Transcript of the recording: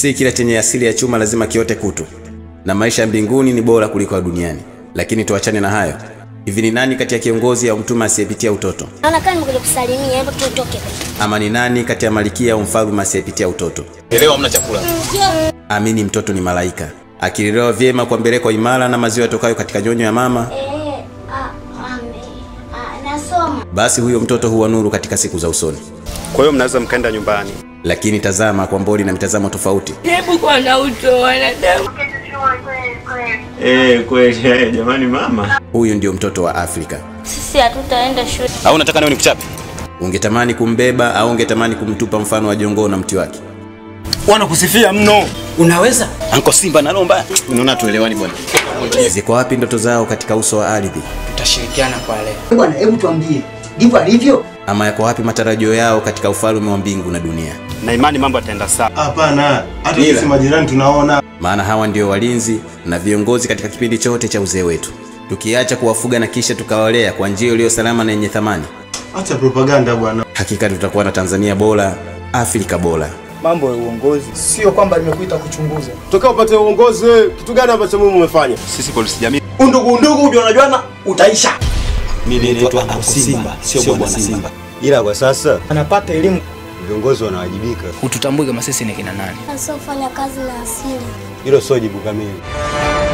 Si kila chenye asili ya chuma lazima kiote kutu, na maisha ya mbinguni ni bora kuliko ya duniani. Lakini tuachane na hayo. Hivi ni nani kati ya kiongozi au mtume asiyepitia utoto? Naona kama nimekuja kusalimia, hebu tutoke. Ama ni nani kati ya malikia au mfalme asiyepitia utoto? Elewa hamna chakula. Amini mtoto ni malaika, akilelewa vyema kwa mbeleko imara na maziwa yatokayo katika nyonyo ya mama, Eh, ah, ame, ah, nasoma. basi huyo mtoto huwa nuru katika siku za usoni. Kwa hiyo mnaweza mkaenda nyumbani. Lakini tazama kwa mboni na mitazamo tofauti. Hebu kwa na uto wanadamu. Eh, kweli eh, jamani mama. Huyu ndio mtoto wa Afrika. Sisi hatutaenda shule. Au unataka nawe nikuchape? Ungetamani kumbeba au ungetamani kumtupa mfano wa jongoo na mti wake? Wanakusifia mno. Unaweza? Anko Simba na Lomba. Unaona tuelewani bwana. Ziko wapi ndoto zao katika uso wa ardhi? tutashirikiana kwa leo. Bwana, hebu tuambie, ndivyo alivyo? Ama yako wapi matarajio yao katika ufalme wa mbingu na dunia? Na imani mambo yataenda sawa. Hapana, hata sisi majirani tunaona. Maana hawa ndio walinzi na viongozi katika kipindi chote cha uzee wetu. Tukiacha kuwafuga na kisha tukawalea kwa njia iliyo salama na yenye thamani, Acha propaganda bwana. hakika tutakuwa na Tanzania bora, Afrika bora. mambo ya uongozi sio kwamba nimekuita kuchunguza Toka upate uongozi wewe, kitu gani ambacho mimi umefanya? Sisi polisi jamii. Undugu undugu ndio unajuana utaisha. Mimi naitwa Anko Simba, sio bwana Simba. ila kwa sasa anapata elimu viongozi wanawajibika. Hututambui kama sisi ni kina nani. Asiofanya kazi na asili. Hilo sio jibu kamili.